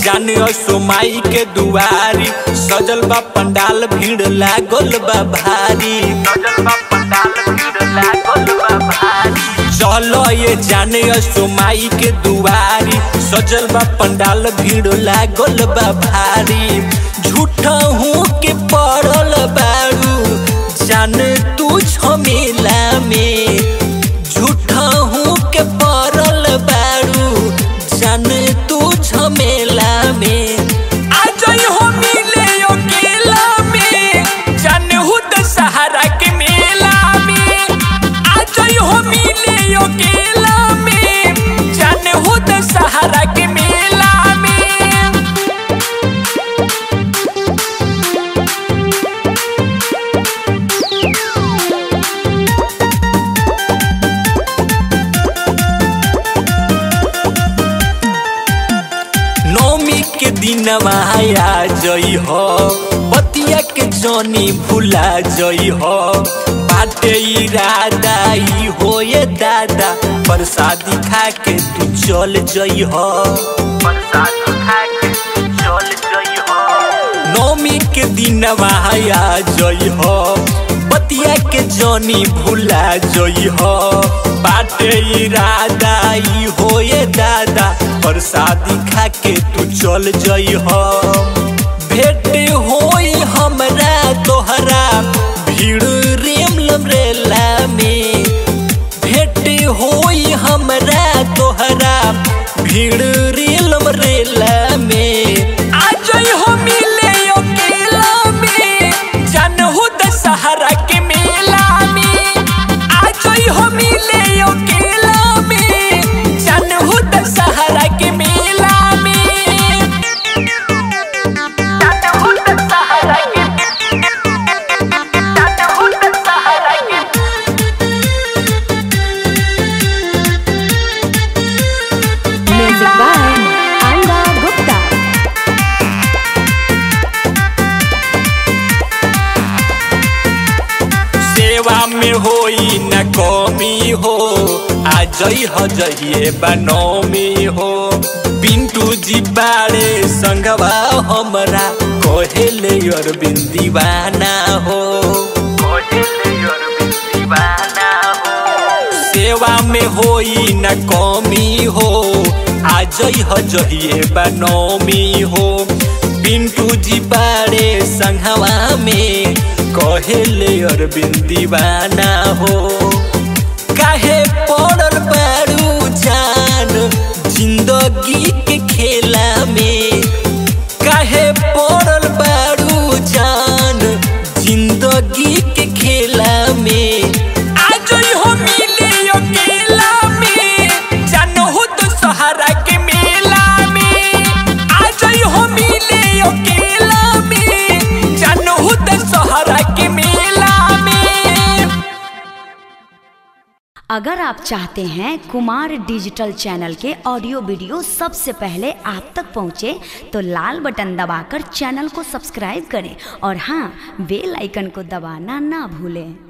जाने सोमाई के दुआरी सजल बा पंडाल भीड़ लागल बा भारी सजल बा पंडाल भीड़ लागल बा भारी चलो ये जाने सोमाई के दुआरी सजल बा पंडाल भीड़ लागल बा भारी झूठा हूँ के पड़ल बारू जान तू झमेला में झूठा हूँ के पड़ल बारू जान तू झमेला में आ जाई हो मिले अकेला में जान हो दशहरा के मेला में आ जाई हो मिले अकेला में जान हो दशहरा के मेला में नौमी के दिन माया जई हो बतिया के जनी भूला जई हो बाटे इरादा ई हो ये दादा प्रसादी खा के तू चल जई हो प्रसादी खा के तू चल जई हो नौमी के दिन माया जई हो बतिया के जनी भूला जई हो बाटे इरादा ई हो ये दादा प्रसादी खा के तू चल जई हो भेट होई हमरा तोहरा भीड़ रेम लमरेला में भेट होई हमरा तोहरा भीड़ रेल मरेला में आ जाई हो मिले अकेला में जान हो दशहरा के मेला में आ जाई हो मिले अकेला में जान हो दशहरा के मेला में जान हो दशहरा के जान हो दशहरा के Music by Anga Gupta. सेवा में होई न कमी हो आ जई हो जइए बनौमी हो पिंटू जी बाड़े संगवा हमरा कहेले अरविंद दीवाना हो कहेले अरविंद दीवाना हो सेवा में होई न कमी हो आ जई हो जइए बनौमी हो पिंटू जी बाड़े संघवा में कहेले अरविंद दीवाना हो काहे पड़ल बारू जान जिंदगी के खेला में काहे पड़ल बारू जान जिंदगी के खेला में आ जाई हो मिले अकेला में जान हो तो सहारा के मेला में आ जाई हो मिले अकेला में जान हो तो सहारा के मेला में अगर आप चाहते हैं कुमार डिजिटल चैनल के ऑडियो वीडियो सबसे पहले आप तक पहुंचे तो लाल बटन दबाकर चैनल को सब्सक्राइब करें और हाँ बेल आइकन को दबाना ना भूलें